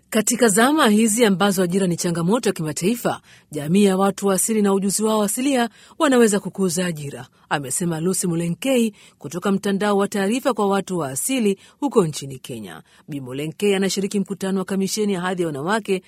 Katika zama hizi ambazo ajira ni changamoto ya kimataifa, jamii ya watu wa asili na ujuzi wao asilia wanaweza kukuza ajira, amesema Lucy Mulenkei kutoka mtandao wa taarifa kwa watu wa asili huko nchini Kenya. Bi Mulenkei anashiriki mkutano wa kamisheni ya hadhi ya wanawake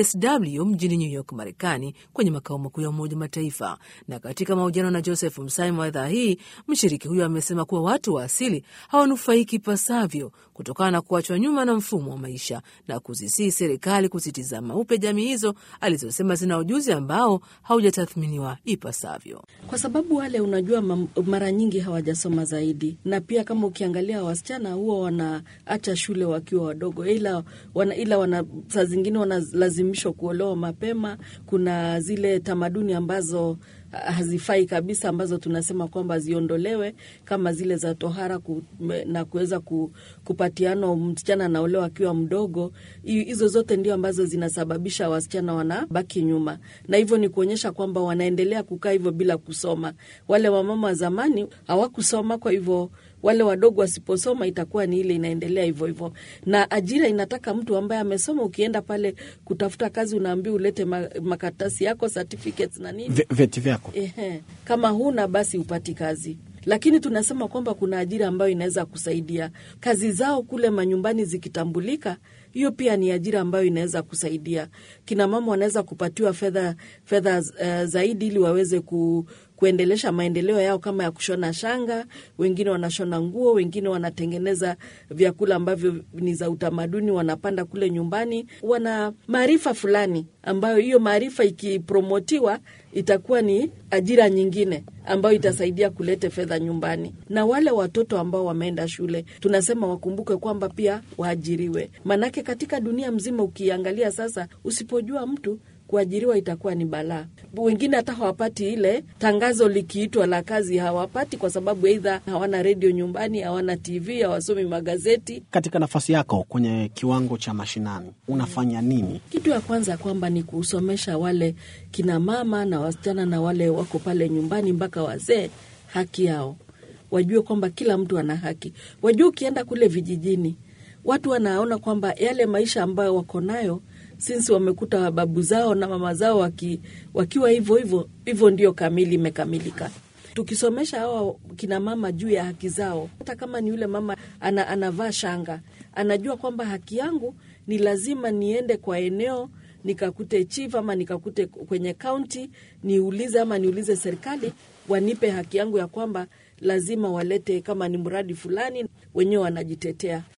CSW mjini New York, Marekani, kwenye makao makuu ya Umoja Mataifa. Na katika mahojiano na Joseph Msai wa idhaa hii, mshiriki huyo amesema kuwa watu wa asili hawanufaiki pasavyo kutokana na kuachwa nyuma na mfumo wa maisha na kuzisii serikali kuzitizama upya jamii hizo alizosema zina ujuzi ambao haujatathminiwa ipasavyo. Kwa sababu wale, unajua, mara nyingi hawajasoma zaidi, na pia kama ukiangalia wasichana huwa wanaacha shule wakiwa wadogo, ila wana, ila wana, saa zingine wanalazimishwa kuolewa mapema. Kuna zile tamaduni ambazo hazifai kabisa ambazo tunasema kwamba ziondolewe kama zile za tohara ku, na kuweza ku, kupatiana msichana anaolewa akiwa mdogo. Hizo zote ndio ambazo zinasababisha wasichana wanabaki nyuma, na hivyo ni kuonyesha kwamba wanaendelea kukaa hivyo bila kusoma. Wale wamama wa zamani hawakusoma, kwa hivyo wale wadogo wasiposoma itakuwa ni ile inaendelea hivyo hivyo, na ajira inataka mtu ambaye amesoma. Ukienda pale kutafuta kazi, unaambiwa ulete makaratasi yako, certificates na nini, vyeti vyako. Ehe, kama huna basi upati kazi lakini tunasema kwamba kuna ajira ambayo inaweza kusaidia kazi zao kule manyumbani zikitambulika. Hiyo pia ni ajira ambayo inaweza kusaidia kina mama, wanaweza kupatiwa fedha fedha uh, zaidi ili waweze ku, kuendelesha maendeleo yao kama ya kushona shanga. Wengine wanashona nguo, wengine wanatengeneza vyakula ambavyo ni za utamaduni, wanapanda kule nyumbani. Wana maarifa fulani ambayo hiyo maarifa ikipromotiwa itakuwa ni ajira nyingine ambayo itasaidia kulete fedha nyumbani. Na wale watoto ambao wameenda shule, tunasema wakumbuke kwamba pia waajiriwe, maanake katika dunia mzima ukiangalia sasa, usipojua mtu kuajiriwa itakuwa ni balaa. Wengine hata hawapati ile tangazo likiitwa la kazi, hawapati kwa sababu aidha hawana redio nyumbani, hawana TV, hawasomi magazeti. Katika nafasi yako kwenye kiwango cha mashinani unafanya nini? Kitu ya kwanza kwamba ni kusomesha wale kina mama na wasichana na wale wako pale nyumbani mpaka wazee, haki yao, wajue kwamba kila mtu ana haki. Wajue ukienda kule vijijini, watu wanaona kwamba yale maisha ambayo wako nayo sinsi wamekuta babu zao na mama zao waki, wakiwa hivyo hivyo hivyo, ndio kamili imekamilika. Tukisomesha hawa kina mama juu ya haki zao, hata kama ni yule mama ana, anavaa shanga, anajua kwamba haki yangu ni lazima niende kwa eneo nikakute chief ama nikakute kwenye kaunti niulize ama niulize serikali wanipe haki yangu ya kwamba lazima walete, kama ni mradi fulani, wenyewe wanajitetea.